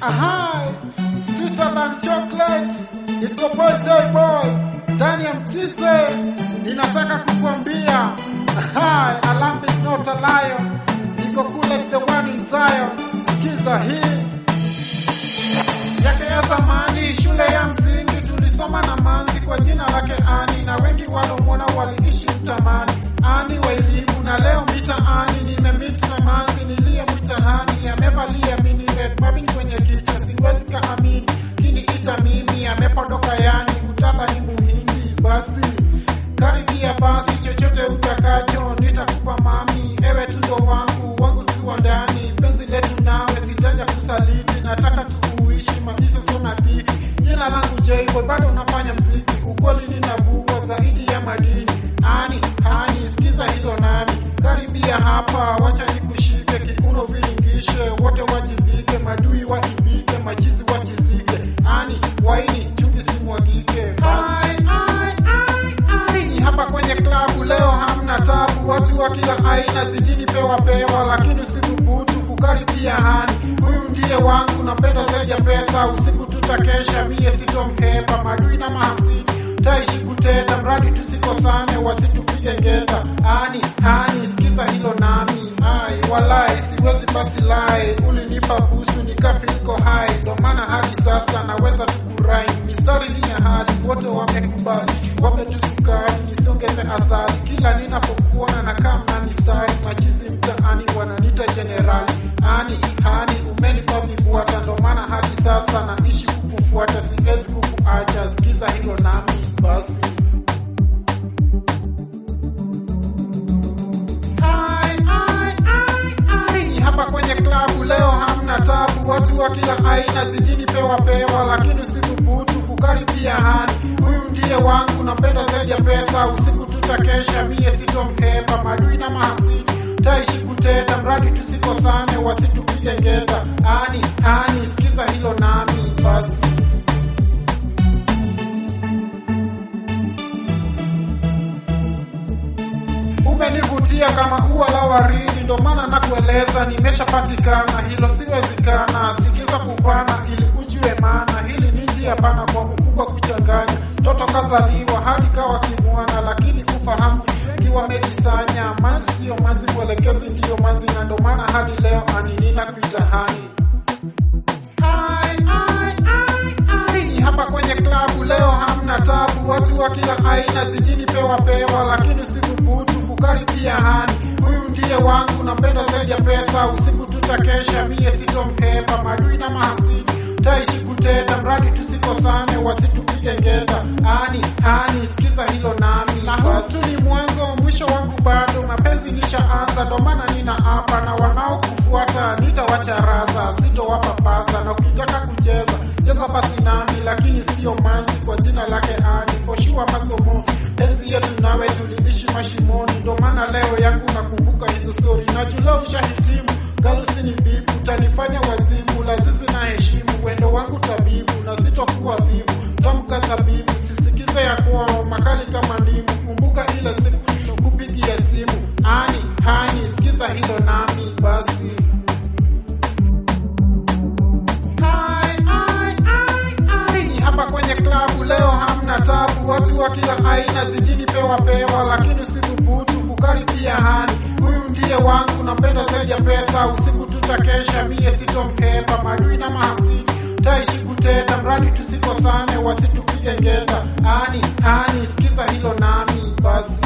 Aha, sweeter than chocolate. It's your boy Joy Boy. Ndani ya mchize ninataka kukuambia Aha, a lamb is not a lion. Niko kule the one in Zion. Sikiza hii yake ya zamani, shule ya msingi tulisoma na manzi kwa jina lake Ani, na wengi walomwona waliishi mtamani. Ani wa elimu, na leo mitaani nimemit na manzi niliyemwita Hani, amevalia mini red mavin kwenye kichwa, siwezi kaamini kiniita mimi, amepodoka yani kutaka ni muhindi. Basi karibia basi, chochote utakacho nitakupa mami, ewe tundo wangu wangu tuwa ndani, penzi letu nawe sitaja kusaliti, nataka tukuishi maisha sona dhiki. Jina langu Jayboy, bado nafanya mziki, ukweli ninavua zaidi ya madini. Ani hani, sikiza hilo nami, karibia hapa, wacha nikushike kiuno, viringishe wote wajibike, madui waibike, machizi wachizike. Ani waini chumvi simwagike, basi ni hapa kwenye klabu leo, hamna tabu, watu wa kila aina zidini pewa pewa, lakini usithubutu kukaribia hani. Huyu ndiye wangu, nampenda zaidi ya pesa. Usiku tutakesha, mie sitomhepa, madui na mahasidi taishi kuteta, mradi tusikosane, wasitupige ngeta. Ani hani, sikiza hilo nami, ai walai, siwezi basi lai, ulinipa busu nikafiko hai, ndo maana hadi sasa naweza tukurai, mistari ni ya hali, wote wamekubali, wape tu sukari, nisiongeze asali, kila ninapokuona na kama mistari, machizi mtaani wananita jenerali. Ani hani, umenipa vifuata, ndo maana hadi sasa naishi kukufuata, siwezi kukuacha, sikiza hilo nami basi. Ai, ai, ai, ai. Ni hapa kwenye klabu leo, hamna tabu, watu wa kila aina zidini pewa pewa, lakini usithubutu kukaribia hani. Huyu ndiye wangu, nampenda zaidi ya pesa. Usiku tutakesha, mie sitomhepa, madui na mahasidi taishi kuteta, mradi tusikosane, wasitupige ngeta. Ani hani, sikiza hilo nami basi. Umenivutia kama ua la waridi, ndo maana nakueleza, nimeshapatikana, hilo siwezekana. Sikiza kupana ili ujue maana, hili ni njia pana kwa ukubwa kuchanganya. Mtoto kazaliwa hadi kawa kimwana, lakini kufahamu kiwa medisanya. Manzi siyo manzi, mwelekezi ndiyo manzi, na ndo maana hadi leo ani ninakuita hani. Ai, ai, ai, ai. Ni hapa kwenye klabu leo, hamna tabu, watu wa kila aina zidini pewa pewa, lakini usithubutu kukaribia hani. Huyu ndiye wangu, nampenda zaidi ya pesa. Usiku tutakesha, mie sitomhepa, madui na mahasidi taishi kuteta, mradi tusikosane, wasitupige ngeta. Ani hani, sikiza hilo nami, na huu tu ni mwanzo, mwisho wangu bado, mapenzi nishaanza, ndo maana nina hapa, na wanaokufuata nitawacharaza, sitowapa pasa, na ukitaka kucheza cheza basi nami, lakini siyo manzi, kwa jina lake Ani, for sure masomo enzi yetu nawe tuliishi mashimoni, ndo maana leo yangu nakumbuka hizo stori, najua ushahitimu galusi ni bibu, utanifanya wazimu, lazizi na heshimu, wendo wangu tabibu, na sitokuwa dhibu, tamka zabibu, sisikize ya kwao, makali kama ndimu, kumbuka ile siku kupigia simu, ani hani, sikiza hilo nami basi. Ai, ai, ai, ai. Ni hapa kwenye klabu leo, hamna tabu, watu wa kila aina zidini pewa pewa, lakini usithubutu kukaribia hani. Huyu ndiye wangu, nampenda zaidi ya pesa. Usiku tutakesha, mie sitomhepa, madui na mahasidi taishi kuteta, mradi tusikosane, wasitupige ngeta. Ani hani, sikiza hilo nami basi.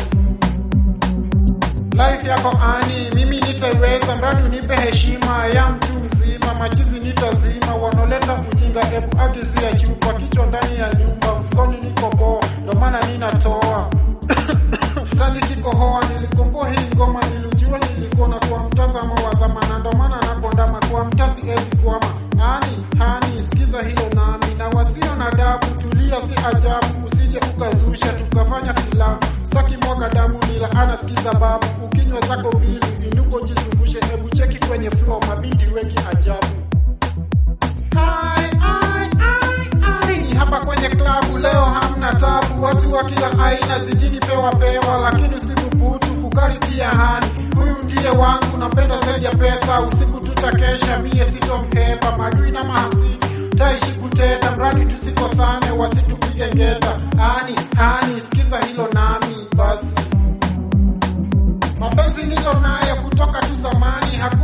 Life yako ani, mimi nitaiweza, mradi unipe heshima ya mtu mzima. Machizi nitazima, wanaoleta ujinga, ebu agizia chupa, kichwa ndani ya nyumba, mfukoni niko poa, ndo maana ninatoa tani kikohoa. Nilikomboa hii ngoma, nilijua nilikuona kwa mtazamo wa zamana, ndo maana nakondama kwa mtasi ezi kwama. Ani hani, sikiza hilo nami, na wasio na dabu, tulia, si ajabu, usije ukazusha tukafanya filamu. Staki mwaga damu, nila ana sikiza babu, ukinywa zako mbili, inuko jizungushe, hebu cheki kwenye flow, mabinti wengi ajabu. Ai, ai, ai, ai. Ni hapa kwenye klabu leo, hamna tabu, watu wa kila aina zidini pewa pewa, lakini usithubutu kukaribia hani. Huyu ndiye wangu, nampenda zaidi ya pesa. Usiku tutakesha, mie sitomhepa. Madui na mahasidi taishi kuteta, mradi tusikosane, wasitupige ngeta. Hani hani, sikiza hilo nami basi. Mapenzi nilo nayo kutoka tu zamani, hakuna